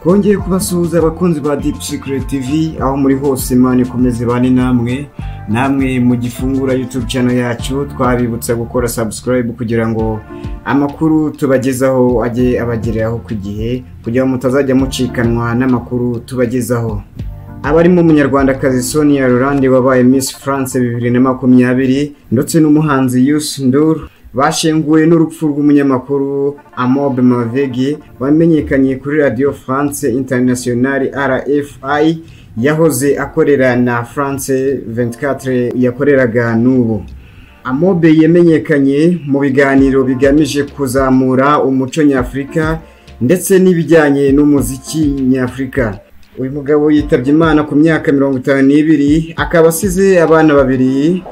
bongeye kubasuhuza abakunzi ba Deep Secret TV aho muri hose imana ikomeze ibane namwe namwe mu gifungura YouTube channel yacu twabibutsa gukora subscribe kugira ngo amakuru tubagezaho ajye abageraho ku gihe kugira ngo mutazajya mucikanwa n'amakuru tubagezaho abarimo umunyarwandakazi Sonia Rolande wabaye Miss France bibiri na makumyabiri ndetse n'umuhanzi Youssou N'Dour bashenguwe n'urupfu rw'umunyamakuru Amob Mavegi wamenyekanye kuri Radio France Internationale RFI yahoze akorera na France 24 yakoreraga n'ubu Amobe yamenyekanye mu biganiro bigamije kuzamura umuco nyafurika ndetse n'ibijyanye n'umuziki nyafurika uyu mugabo yitabye imana ku myaka mirongo itanu n'ibiri akaba asize abana babiri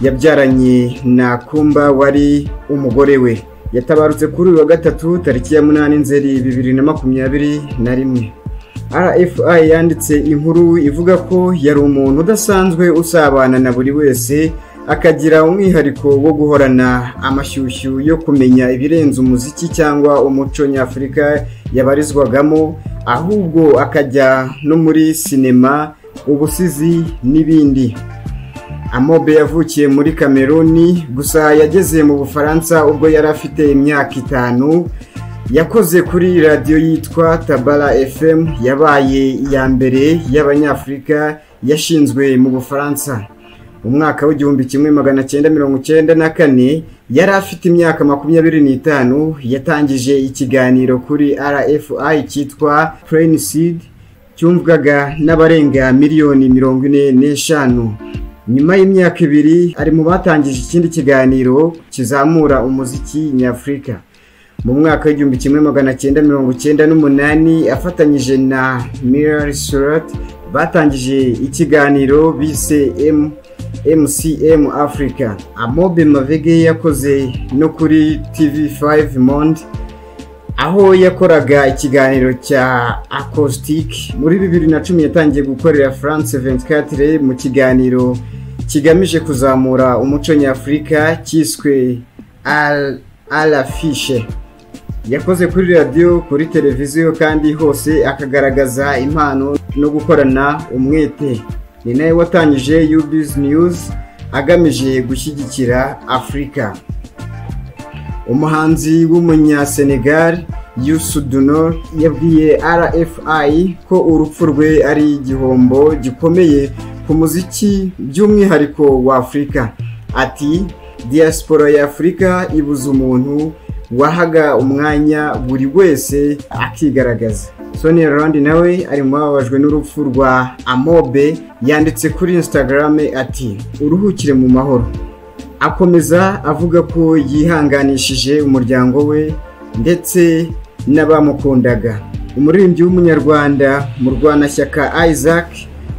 yabyaranye na kumba wari umugore we yatabarutse kuri uyu wa gatatu tariki ya munani nzeri bibiri na makumyabiri na rimwe rfi yanditse inkuru ivuga ko yari umuntu udasanzwe usabana na buri wese akagira umwihariko wo guhorana amashyushyu yo kumenya ibirenze umuziki cyangwa umuco nyafurika yabarizwagamo ahubwo akajya no muri sinema ubusizi n'ibindi amobe yavukiye muri kameruni gusa yageze mu bufaransa ubwo yari afite imyaka itanu yakoze kuri radiyo yitwa tabara fm yabaye iya mbere y'abanyafurika yashinzwe mu bufaransa mu mwaka w'igihumbi kimwe magana cyenda mirongo cyenda na kane yari afite imyaka makumyabiri n'itanu yatangije ikiganiro kuri rfi cyitwa puriniside cyumvwaga n'abarenga miliyoni mirongo ine n'eshanu nyuma y'imyaka ibiri ari mu batangije ikindi kiganiro kizamura umuziki nyafurika mu mwaka w'igihumbi kimwe magana cyenda mirongo cyenda n'umunani afatanyije na mirari surati batangije ikiganiro bise emu MCM Africa Amobe Mavege yakoze no kuri TV5 Monde aho yakoraga ikiganiro cya Acoustic muri 2010 yatangiye gukorera France 24 mu kiganiro kigamije kuzamura umuco nyafurika cyiswe Alafishe yakoze kuri radiyo kuri televiziyo kandi hose akagaragaza impano no gukorana umwete ni nawe watangije yubizi niyuzi agamije gushyigikira afurika umuhanzi w'umunyasenegali yusuduno yabwiye rfi ko urupfu rwe ari igihombo gikomeye ku muziki by'umwihariko wa afurika ati diaspora ya afurika ibuze umuntu wahaga umwanya buri wese akigaragaza sonia rolandi nawe ari mu bababajwe n'urupfu rwa amobe yanditse kuri instagram ati uruhukire mu mahoro akomeza avuga ko yihanganishije umuryango we ndetse n'abamukundaga umuririmbyi w'umunyarwanda mu rwanashyaka isaac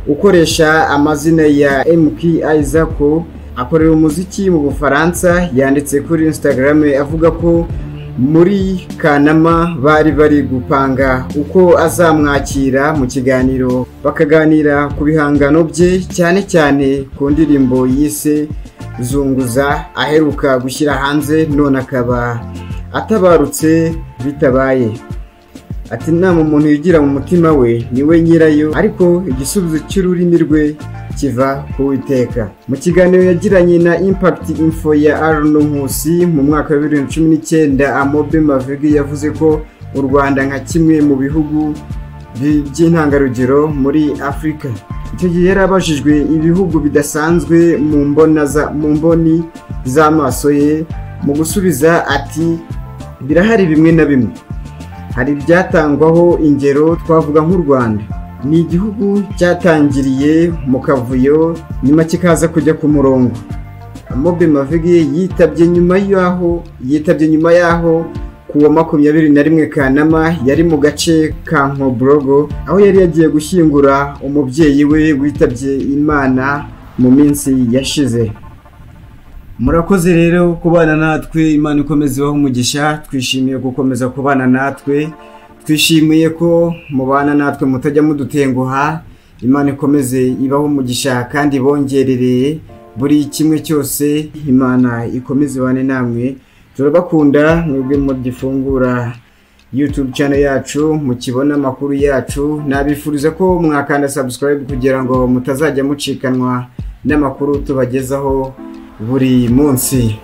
ukoresha amazina ya mk isaac akorera umuziki mu bufaransa yanditse kuri instagram avuga ko muri kanama bari bari gupanga uko azamwakira mu kiganiro bakaganira ku bihangano bye cyane cyane ku ndirimbo yise zunguza aheruka gushyira hanze none akaba atabarutse bitabaye ati inama umuntu yigira mu mutima we niwe nyirayo ariko igisubizo cy'ururimi rwe kiva ku witeka mu kiganiro yagiranye na impact info ya Arno Nkusi mu mwaka wa 2019 Amobe Mavigi yavuze ko u Rwanda nka kimwe mu bihugu by'intangarugero muri Afurika icyo gihe yari abajijwe ibihugu bidasanzwe mu mbona za mu mboni z'amaso ye mu gusubiza ati birahari bimwe na bimwe hari ibyatangwaho ingero twavuga nk'u Rwanda ni igihugu cyatangiriye mu kavuyo nyuma kikaza kujya ku murongo amobe mavigi yitabye nyuma y'aho yitabye nyuma y'aho ku wa makumyabiri na rimwe kanama yari mu gace ka nkoborogo aho yari yagiye gushyingura umubyeyi we witabye imana mu minsi yashize murakoze rero kubana natwe imana ikomeza ibaho umugisha twishimiye gukomeza kubana natwe twishimiye ko mubana natwe mutajya mudutenguha imana ikomeze ibaho umugisha kandi bongerereye buri kimwe cyose imana ikomeze ibane namwe turabakunda mwebwe mugifungura youtube channel yacu mukibona amakuru yacu nabifuriza ko mwakanda subscribe kugira ngo mutazajya mucikanwa n'amakuru tubagezaho buri munsi